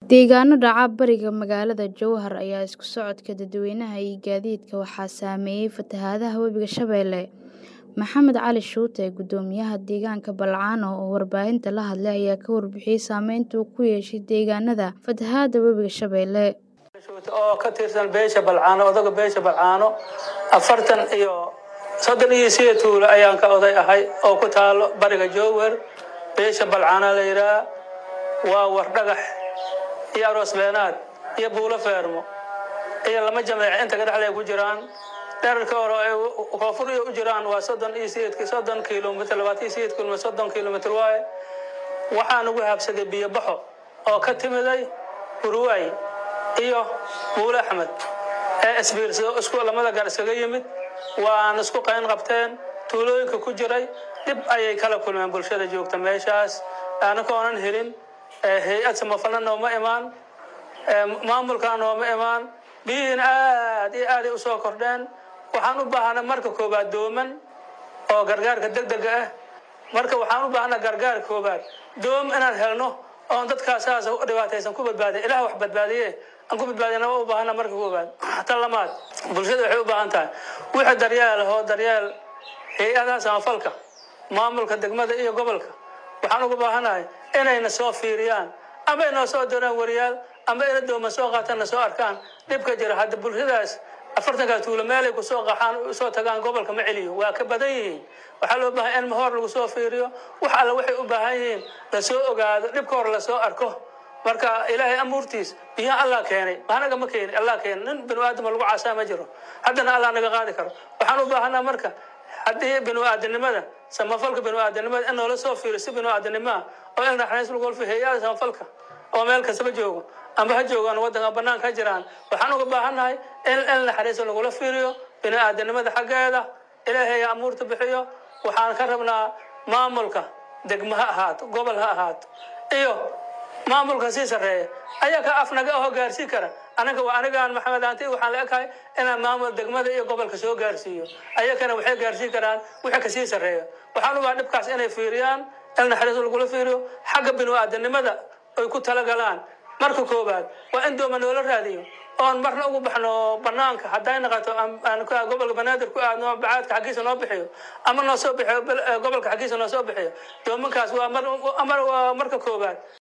Deegaano dhaca bariga magaalada Jowhar ayaa isku socodka dadweynaha iyo gaadiidka waxaa saameeyay fatahaadaha webiga Shabeelle. Maxamed Cali Shuute, guddoomiyaha deegaanka Balcano oo warbaahinta la hadlay ayaa ka warbixiyay saameynta uu ku yeeshay deegaanada fatahaada webiga Shabeelle. oo ka tirsan beesha balcaano odaga beesha balcaano afartan iyo soddon iyo sideed tuulo ayaan ka oday ahay oo ku taalo bariga jowhar beesha balcaana la yidhaha waa wardhagax iyo aroos beenaad iyo buulo feermo iyo lama jameec inta ka dhexlay ku jiraan dherarka hore ay koonfur iyo u jiraan waa soddon iyo sideed soddon kilomitr labaatan iyo sideed kilomitr soddon kilomitr waaye waxaan ugu habsaday biyo baxo oo ka timiday hurwaay iyo buule axmed ee isbiirsado isku lamada gaar iskaga yimid waan isku qayn qabteen tuulooyinka ku jiray dhib ayay kala kulmeen bulshada joogta meeshaas anakoonan helin hay-ad samafalna nooma imaan maamulka nooma imaan biyihiina aad iyo aaday usoo kordheen waxaan u baahanay marka koobaad dooman oo gargaarka degdega ah marka waxaan u baahanaa gargaar koobaad doom inaan helno oon dadkaas saas dhibaataysan ku badbaadiya ilaah wax badbaadiye aan ku badbaadina waa u baahana marka koobaad tan lamaad bulshada waxay u baahan tahay wixii daryeel oo daryeel hay-adaha samafalka maamulka degmada iyo gobolka waxaan uga baahanahay inayna soo fiiriyaan ama ay noo soo diraan wariyaal ama ina dooma soo qaataan na soo arkaan dhibka jira hadda bulshadaas afartankaa tuulo meelay kusoo qaxaan usoo tagaan gobolka ma celiyo waa ka badan yihiin waxaa loo baahay in hor lagu soo fiiriyo wax alle waxay u baahan yihiin lasoo ogaado dhibka hor lasoo arko marka ilaahay amuurtiis biyaha allah keenay anaga ma keenin allah keenay nin binu aadama lagu caasaa ma jiro haddana allah naga qaadi karo waxaan u baahanaa marka haddii binu aadanimada samafalka binu aadanimada in noola soo fiiriyo si binu aadanimoa oo in naxariis lagu olfiyo hay-ada samafalka oo meel kastaba joogo amba ha joogaan waddanka banaanka ha jiraan waxaan uga baahannahay in in naxariis lagula fiiriyo bini aadanimada xaggeeda ilaahay amuurta bixiyo waxaan ka rabnaa maamulka degmo ha ahaato gobol ha ahaato iyo maamulka sii sarreeya ayaa ka afnaga ahoo gaarsiin kara anaga waa anigaan maxamed aanti waxaan la ekahay inaan maamul degmada iyo gobolka soo gaarsiiyo ayakana waxay gaarsiin karaan wixii kasii sarreeya waxaan u baaha dhibkaas inay fiiriyaan in naxariis lagula fiiriyo xagga binu aadanimada ay ku talagalaan marka koobaad waa in dooma noola raadiyo oon marna ugu baxno banaanka hadday naqato gobolka banaadir ku aadno bacaadka xaggiisa noo bixiyo ama noo soo bixiyo gobolka xaggiisa noo soo bixiyo doomankaas waa marka koobaad